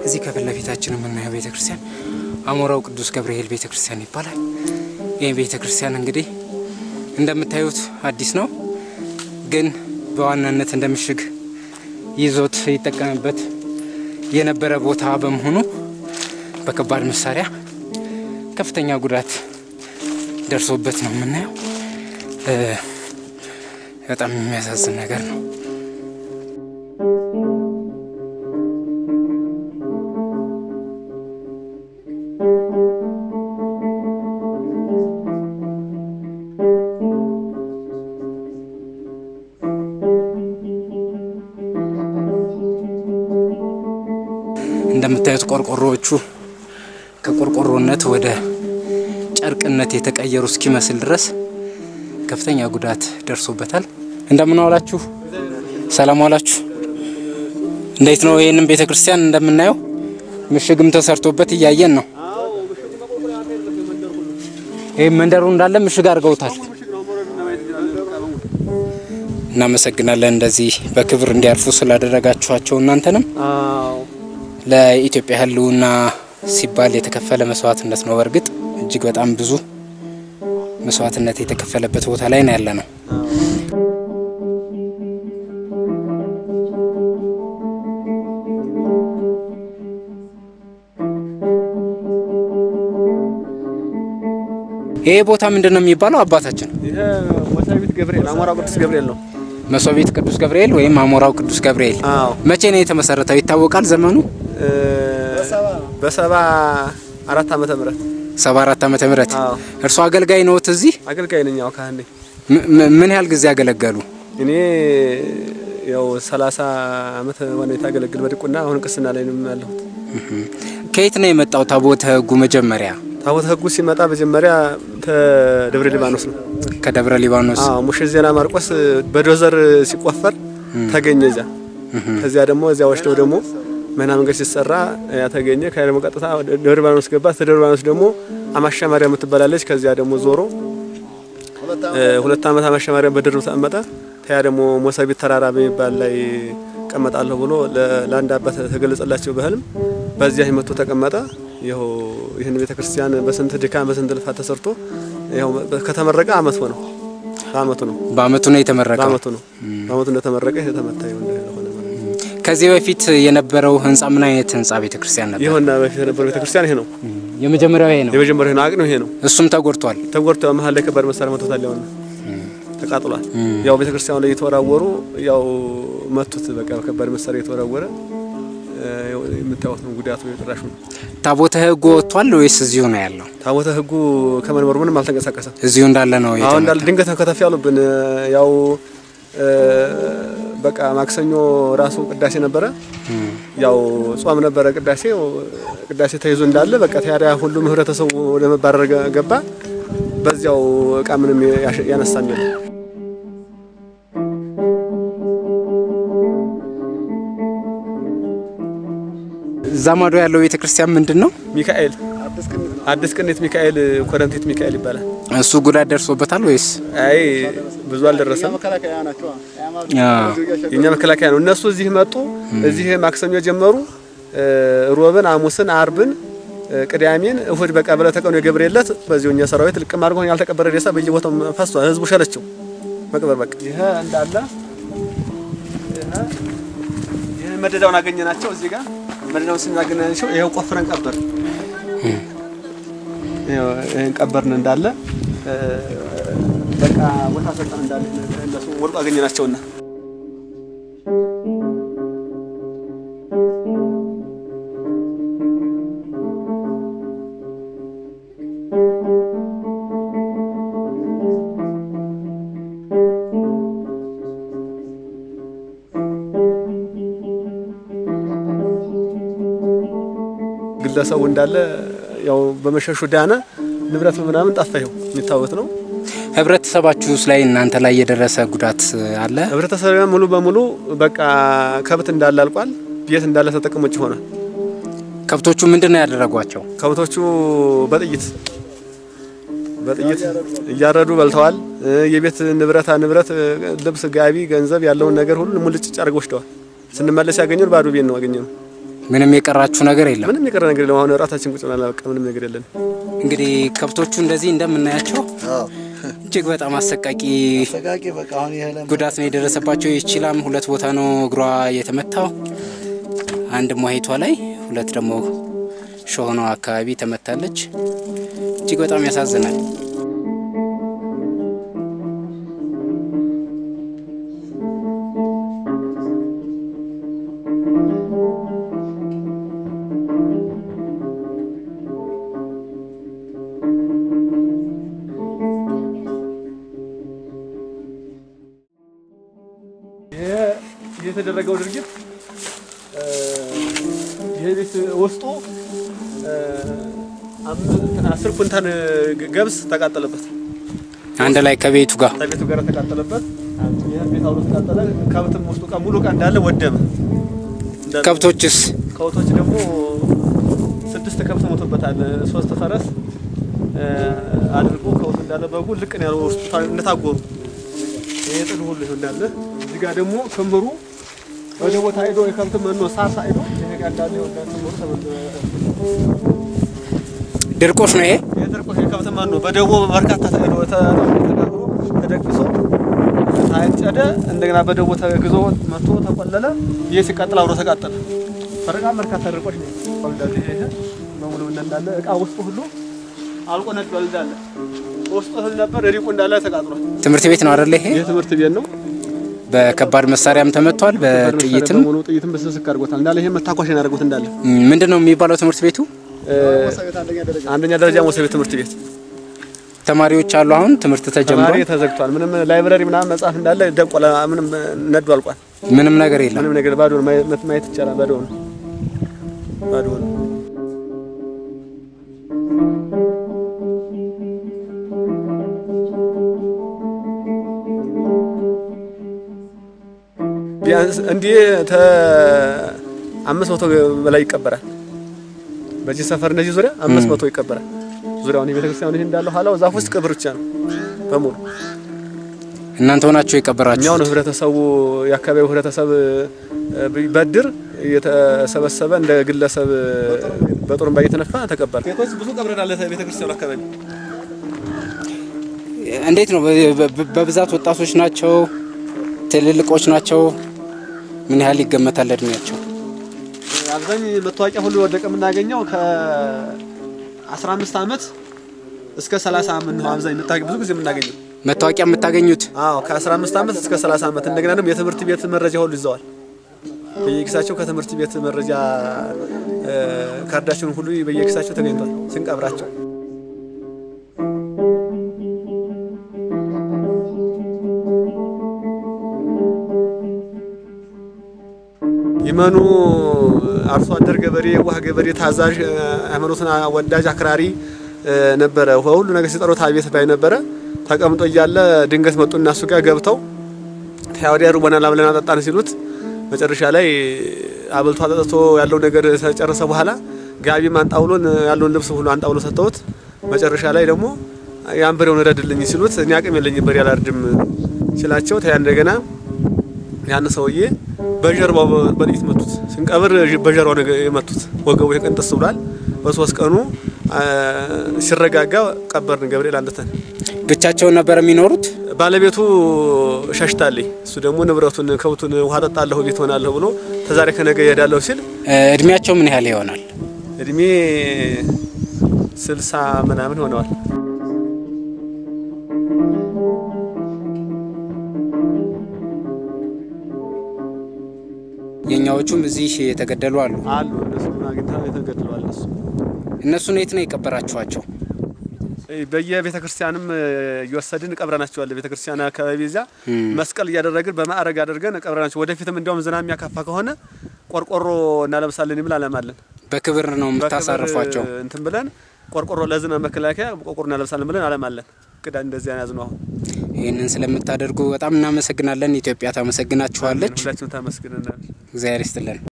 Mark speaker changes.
Speaker 1: እዚህ ከፊት ለፊታችን የምናየው ቤተ ክርስቲያን አሞራው ቅዱስ ገብርኤል ቤተ ክርስቲያን ይባላል። ይህ ቤተ ክርስቲያን እንግዲህ እንደምታዩት አዲስ ነው፣ ግን በዋናነት እንደ ምሽግ ይዞት ይጠቀምበት የነበረ ቦታ በመሆኑ በከባድ መሳሪያ ከፍተኛ ጉዳት ደርሶበት ነው የምናየው። በጣም የሚያሳዝን ነገር ነው። እንደምታዩት ቆርቆሮዎቹ ከቆርቆሮነት ወደ ጨርቅነት የተቀየሩ እስኪመስል ድረስ ከፍተኛ ጉዳት ደርሶበታል። እንደምን ዋላችሁ? ሰላም ዋላችሁ? እንዴት ነው? ይህንን ቤተ ክርስቲያን እንደምናየው ምሽግም ተሰርቶበት እያየን ነው። ይህ መንደሩ እንዳለ ምሽግ አድርገውታል። እናመሰግናለን እንደዚህ በክብር እንዲያርፉ ስላደረጋችኋቸው እናንተንም ለኢትዮጵያ ሕልውና ሲባል የተከፈለ መስዋዕትነት ነው። በእርግጥ እጅግ በጣም ብዙ መስዋዕትነት የተከፈለበት ቦታ ላይ ነው ያለ ነው። ይሄ ቦታ ምንድን ነው የሚባለው አባታችን?
Speaker 2: ይሄ መሳቢት ገብርኤል አሞራው ቅዱስ ገብርኤል ነው።
Speaker 1: መሶቢት ቅዱስ ገብርኤል ወይም አሞራው ቅዱስ ገብርኤል
Speaker 2: አዎ
Speaker 1: መቼ ነው የተመሰረተው ይታወቃል? ዘመኑ
Speaker 2: በሰባ አራት ዓመተ ምህረት
Speaker 1: ሰባ አራት ዓመተ ምህረት
Speaker 2: አዎ
Speaker 1: እርሶ አገልጋይ ነዎት እዚህ?
Speaker 2: አገልጋይ ነኝ። ያው ካህን ነኝ
Speaker 1: ም- ም- ምን ያህል ጊዜ አገለገሉ?
Speaker 2: እኔ ያው 30 ዓመት ሆነ የታገለግል በድቁና አሁን ቅስና ላይ ነው ያለሁት።
Speaker 1: ከየት ነው የመጣው ታቦተ ሕጉ? መጀመሪያ
Speaker 2: ታቦተ ሕጉ ሲመጣ መጀመሪያ ከደብረ ሊባኖስ ነው።
Speaker 1: ከደብረ ሊባኖስ
Speaker 2: አዎ ሙሽር ዜና ማርቆስ በዶዘር ሲቆፈር ተገኘ እዚያ። ከዚያ ደግሞ እዚያ ወስደው ደግሞ መና መንገድ ሲሰራ ያ ተገኘ። ከዚያ ደግሞ ቀጥታ ደብረ ሊባኖስ ገባ። ከደብረ ሊባኖስ ደግሞ አማሻ ማርያም የምትባላለች። ከዚያ ደግሞ ዞሮ እ ሁለት ዓመት አማሻ ማርያም በድርብ ተቀመጠ። ከዚያ ደግሞ ሞሰቢት ተራራ በሚባል ላይ ቀመጣለሁ ብሎ ለ- ለአንድ አባት ተገለጸላቸው በህልም። በዚያ መጥቶ ተቀመጠ። ይኸው ይህን ቤተክርስቲያን በስንት ድካም በስንት ልፋት ተሰርቶ ይኸው ከተመረቀ አመት ሆነው። በአመቱ ነው
Speaker 1: በአመቱ ነው የተመረቀው።
Speaker 2: በአመቱ ነው በአመቱ እንደተመረቀ የተመታ ይሆን እንደሆነ ማለት ነው።
Speaker 1: ከዚህ በፊት የነበረው ህንጻ ምን አይነት ህንጻ ቤተክርስቲያን ነበር?
Speaker 2: ይኸውና በፊት የነበረው ቤተክርስቲያን ይሄ ነው።
Speaker 1: የመጀመሪያው ይሄ ነው።
Speaker 2: የመጀመሪያው ይሄ ነው። አቅኑ ይሄ ነው።
Speaker 1: እሱም ተጎድቷል።
Speaker 2: ተጎድቶ መሀል ላይ ከባድ መሳሪያ መቶታል። ያውና ተቃጥሏል። ያው ቤተክርስቲያኑ ላይ የተወራወሩ ያው መቱት። በቃ ከባድ መሳሪያ የተወራወረ እ፣ የምታዩት ነው ጉዳቱ የጭራሹ ነው።
Speaker 1: ታቦተ ሕጉ ወጥቷል ወይስ እዚሁ ነው ያለው?
Speaker 2: ታቦተ ሕጉ ከመንበሩ ምንም አልተንቀሳቀሰም።
Speaker 1: እዚሁ እንዳለ ነው
Speaker 2: አሁን
Speaker 1: የተመታው?
Speaker 2: እንዳለ ድንገት ከተፍ ያሉብን ያው እ፣ በቃ ማክሰኞ ራሱ ቅዳሴ ነበረ። ያው ጾም ነበረ ቅዳሴ ቅዳሴ ተይዞ እንዳለ በቃ ታዲያ ሁሉም ህብረተሰቡ ወደ መባረር ገ- ገባ። በዚያው እቃ ምንም ያሸ- ያነሳም የለም።
Speaker 1: እዛ ማዶ ያለው ቤተክርስቲያን ምንድን ነው?
Speaker 2: ሚካኤል አዲስ ቅኔት ሚካኤል ኮረንቲት ሚካኤል ይባላል።
Speaker 1: እሱ ጉዳት ደርሶበታል ወይስ?
Speaker 2: አይ ብዙ አልደረሰም።
Speaker 1: አዎ።
Speaker 2: የኛ መከላከያ ነው። እነሱ እዚህ መጡ። እዚህ ማክሰኞ ጀመሩ። እ፣ ሮብን፣ ሐሙስን፣ አርብን፣ እ፣ ቅዳሜን፣ እሁድ በቃ ብለ ተቀኑ የገብርኤል ዕለት በዚሁ እኛ ሰራዊት ልቅም አድርጎ ያልተቀበረ ሬሳ በየቦታው ፈሷል። ህዝቡ ሸለቸው መቅበር በቃ ይሄ እንዳለ ይሄ ይሄ መደዳውን አገኘናቸው። እዚህ ጋር መደዳውን ስናገኘናቸው ይሄው ቆፍረን ቀበር ይሄው ይሄን ቀበርን እንዳለ እ፣ በቃ ቦታ ሰጠን እንዳለ እነሱ ወርቁ አገኘናቸውና ግለሰቡ እንዳለ ያው በመሸሹ ዳነ። ንብረት ምናምን ጠፋ። ይኸው የሚታወት ነው።
Speaker 1: ህብረተሰባችሁስ ላይ እናንተ ላይ የደረሰ ጉዳት አለ?
Speaker 2: ህብረተሰብ ሙሉ በሙሉ በቃ ከብት እንዳለ አልቋል። ቤት እንዳለ ተጠቅሞ ውጭ ሆኗል።
Speaker 1: ከብቶቹ ምንድን ነው ያደረጓቸው?
Speaker 2: ከብቶቹ በጥይት በጥይት እያረዱ በልተዋል። እ፣ የቤት ንብረታ ንብረት እ፣ ልብስ፣ ጋቢ፣ ገንዘብ ያለውን ነገር ሁሉ ሙልጭ አድርገው ወስደዋል። ስንመለስ ያገኘን ባዶ ቤት ነው ያገኘነው።
Speaker 1: ምንም የቀራችሁ ነገር የለም።
Speaker 2: ምንም የቀረ ነገር የለም። አሁን ራታችን ቁጭ ብለናል። በቃ ምንም ነገር የለን።
Speaker 1: እንግዲህ ከብቶቹ እንደዚህ እንደምናያቸው
Speaker 3: አዎ
Speaker 1: እጅግ በጣም አሰቃቂ
Speaker 3: አሰቃቂ በቃ አሁን ይሄ ለም
Speaker 1: ጉዳት ነው የደረሰባቸው። ይችላም ሁለት ቦታ ነው እግሯ የተመታው፣ አንድ ሟሂቷ ላይ፣ ሁለት ደግሞ ሾሆኗ አካባቢ ተመታለች። እጅግ በጣም ያሳዝናል።
Speaker 2: ይሄ የተደረገው ድርጊት እ፣ ይሄ ቤት ውስጡ እ፣ አምስት- አስር ኩንታል ገብስ ተቃጠለበት።
Speaker 1: አንድ ላይ ከቤቱ ጋር
Speaker 2: ከቤቱ ጋር ተቃጠለበት። ይህ ቤት አብሮ ተቃጠለ። ከብትም ውስጡ ዕቃ ሙሉ ዕቃ እንዳለ ወደመ። እንዳለ
Speaker 1: ከብቶችስ
Speaker 2: ከብቶች ደግሞ ስድስት ከብት ሞቶበታል። ሶስት ፈረስ እ፣ አድርጎ ከብቱ እንዳለ በጉ ልቅ ነው ያለው ውስጡ ታ- እንደታጎሩ ይሄ ጥድ ሁሉ ይኸው እንዳለ እዚህ ጋር ደግሞ ክምሩ ወደ ቦታ ሄዶ የከብት መኖ ሳሳ ሄዶ ይሄ ጋር እንዳለ ይኸው እንዳለ ክምሩ ተመ-
Speaker 1: ድርቆሽ ነው ይሄ።
Speaker 2: የድርቆሽ የከብት መኖ በደቦ በርካታ ተሄዶ ተጋግሮ ተደግሶ ታጨደ። እንደገና በደቦ ተግዞ መጥቶ ተቆለለ። ይህ ሲቃጠል አብሮ ተቃጠለ። በጣም በርካታ ድርቆሽ ነው እንዳለ ይሄ ይሄ በሙሉ እንዳለ እቃ ውስጡ ሁሉ አልቆ ነዷል። እንዳለ ውስጡ እህል ነበር ሪቁ እንዳለ ተቃጥሏል።
Speaker 1: ትምህርት ቤት ነው አይደለ? ይሄ
Speaker 2: ይህ ትምህርት ቤት ነው።
Speaker 1: በከባድ መሳሪያም ተመቷል፣ በጥይትም
Speaker 2: በሙሉ ጥይትም በስስክ አድርጎታል። እንዳለ ይሄ መታኮሽ ነው ያደርጉት እንዳለ
Speaker 1: ምንድን ነው የሚባለው ትምህርት ቤቱ?
Speaker 2: አንደኛ ደረጃ ሞሰቤ ትምህርት ቤት
Speaker 1: ተማሪዎች አሉ። አሁን ትምህርት
Speaker 2: ተማሪ
Speaker 1: ተጀምሯል።
Speaker 2: ተዘግቷል። ምንም ላይብረሪ ምናምን መጽሐፍ እንዳለ ደቆለ። ምንም ነዱ አልቋል።
Speaker 1: ምንም ነገር የለም።
Speaker 2: ምንም ነገር ባዶ ነው። ማየት ማየት ይቻላል። ባዶ ነው። ባዶ ነው። ቢያንስ እንዲህ ተ አምስት መቶ በላይ ይቀበራል። በዚህ ሰፈር እነዚህ ዙሪያ አምስት መቶ ይቀበራል። ዙሪያውን የቤተክርስቲያኑ ይሄ እንዳለው ኋላው ዛፍ ውስጥ ቅብር ብቻ ነው በሙሉ
Speaker 1: እናንተ ሆናችሁ የቀበራችሁ
Speaker 2: እኛው ነው ህብረተሰቡ የአካባቢው ህብረተሰብ እ፣ በድር እየተሰበሰበ እንደ ግለሰብ በጡሩምባ እየተነፋ ተቀበረ። ቤቶች ብዙ ቀብረናል። ቤተክርስቲያኑ አካባቢ
Speaker 1: እንዴት ነው? በ- በ- በብዛት ወጣቶች ናቸው? ትልልቆች ናቸው? ምን ያህል ይገመታል እድሜያቸው?
Speaker 2: አብዛኝ መታወቂያ ሁሉ ወደቀ የምናገኘው ከ15 ዓመት እስከ 30 ዓመት ነው። አብዛኝ መታወቂያ ብዙ ጊዜ የምናገኘው
Speaker 1: መታወቂያ የምታገኙት
Speaker 2: አዎ ከ15 ዓመት እስከ 30 ዓመት እንደገና ደግሞ የትምህርት ቤት መረጃ ሁሉ ይዘዋል። በየኪሳቸው ከትምህርት ቤት መረጃ እ፣ ካርዳቸውን ሁሉ በየኪሳቸው ተገኝቷል ስንቀብራቸው። ይመኑ አርሶ አደር ገበሬ፣ የዋህ ገበሬ፣ ታዛዥ፣ እ፣ ሃይማኖትን ወዳጅ አክራሪ እ፣ ነበረ። ሁሉ ነገር ሲጠሩት አቤት ባይ ነበረ። ተቀምጦ እያለ ድንገት መጡ እና እሱ ጋር ገብተው ተያወዲያ ሩበናል ብለን አጠጣን ሲሉት መጨረሻ ላይ አብልቶ አጠጥቶ ያለው ነገር ተጨረሰ በኋላ ጋቢም አንጣውሎን ያለውን ልብስ ሁሉ አንጣውሎ ሰጥተውት መጨረሻ ላይ ደግሞ ያን በሬውን ረድልኝ ሲሉት እኔ አቅም የለኝም በሬ አላርድም ሲላቸው ተያ እንደገና ያን ሰውዬ በጀርባው በጥይት መቱት። ስንቀብር በጀርባው ነገር የመቱት ወገቡ የቀንጥስ ብሏል። በሶስት ቀኑ አ፣ ሲረጋጋ ቀበርን ገብርኤል አለተን።
Speaker 1: ብቻቸውን ነበር የሚኖሩት?
Speaker 2: ባለቤቱ ሸሽታለኝ እሱ ደግሞ ንብረቱን ከብቱን ውሃ ጠጣለሁ ቤት ሆናለሁ ብሎ ተዛሬ ከነገ ይሄዳለሁ ሲል
Speaker 1: እ፣ እድሜያቸው ምን ያህል ይሆናል?
Speaker 2: እድሜ ስልሳ ምናምን ሆነዋል።
Speaker 1: የኛዎቹም እዚህ የተገደሉ አሉ።
Speaker 2: አሉ እነሱ አግኝታ የተገድለዋል። እነሱ
Speaker 1: እነሱን የት ነው የቀበራችኋቸው?
Speaker 2: በየቤተ ክርስቲያንም እየወሰድን ቀብረናቸዋል። ቤተ ክርስቲያን አካባቢ እዚያ መስቀል እያደረግን በማዕረግ አድርገን ቀብረናቸው። ወደፊትም እንዲያውም ዝናብ የሚያካፋ ከሆነ ቆርቆሮ እናለብሳለን የሚል አላማ አለን።
Speaker 1: በክብር ነው የምታሳርፏቸው?
Speaker 2: በክብር እንትን ብለን ቆርቆሮ ለዝናብ መከላከያ ቆርቆሮ እናለብሳለን ብለን አላማ አለን። ቅዳ እንደዚያ ያዝ ነው። አሁን
Speaker 1: ይህንን ስለምታደርጉ በጣም እናመሰግናለን። ኢትዮጵያ ታመሰግናችኋለች።
Speaker 2: ሁላችንም ታመስግነናል።
Speaker 1: እግዚአብሔር ይስጥልን።